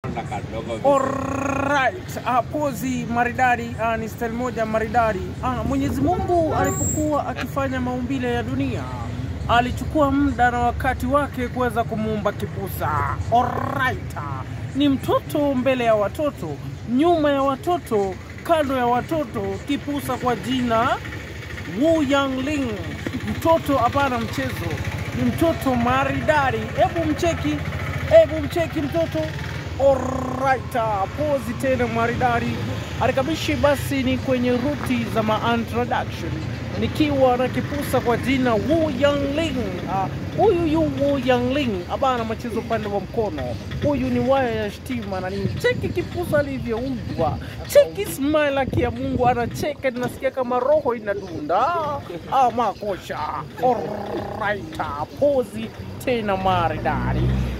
na kadogo vizuri. Alright, uh, pozi maridadi uh, ni style moja maridadi. Uh, Mwenyezi Mungu alipokuwa akifanya maumbile ya dunia alichukua muda na wakati wake kuweza kumuumba kipusa. Alright, uh, ni mtoto mbele ya watoto, nyuma ya watoto, kando ya watoto, kipusa kwa jina Wu Yangling. Mtoto hapana mchezo, ni mtoto maridadi. Hebu mcheki, hebu mcheki mtoto. Alright, pozi tena maridadi. Arikabishi basi ni kwenye ruti za ma introduction nikiwa na kipusa kwa jina Wu Yangling. Ah, Huyu yu Wu Yangling abana machezo upande wa mkono. Huyu ni waya ya stima na nini. Cheki kipusa alivyoumbwa, cheki smile yake ya Mungu, anacheka nasikia kama roho inadunda. Ah, makosha. Alright, pozi tena maridadi.